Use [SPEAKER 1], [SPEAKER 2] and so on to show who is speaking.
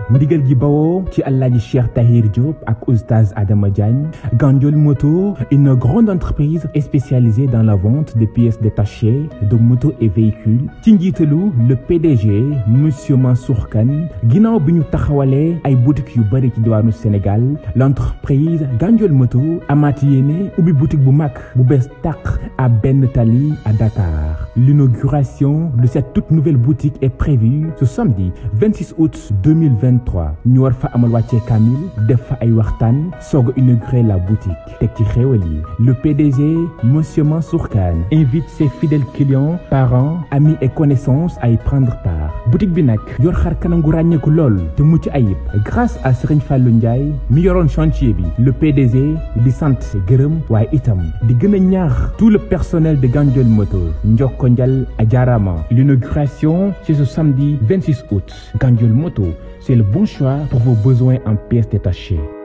[SPEAKER 1] ndigal gi bawoo ci Alaaji Cheikh Tahir Diop ak Oustaz Adama Diagne Gandiol Moto une grande entreprise spécialisée dans la vente de pièces détachées de motos et véhicules ci njiitalu le PDG monsieur Mansour Kane ginnaaw bi ñu taxawalee ay boutiques yu bëri ci diwaanu Sénégal l'entreprise Gandiol Moto amaat yéene ubbi boutique bu mag bu bees tàq à Benn Tali à Dakar l'inauguration de cette toute nouvelle boutique est prévue ce samedi 26 août 2023 ñu war fa amal wàccee kamil def fa ay waxtaan soog a inaugurer la boutique teg ci xéewal yi le PDG monsieur Mansour Kane invite ses fidèles clients parents amis et connaissances à y prendre part boutique bi nag yor xar kanam gu ràññeeku lool te mucc ayib grâce à Serigne Fallou Ndiaye mi yoroon chantier bi le PDG di sant gërëm waaye itam di gën a ñaax tout le personnel de Gandiol Moto njokko njal a jaarama l'inauguration c'est ce samedi 26 août Gandiol Moto c'est le bon choix pour vos besoins en pièces détachées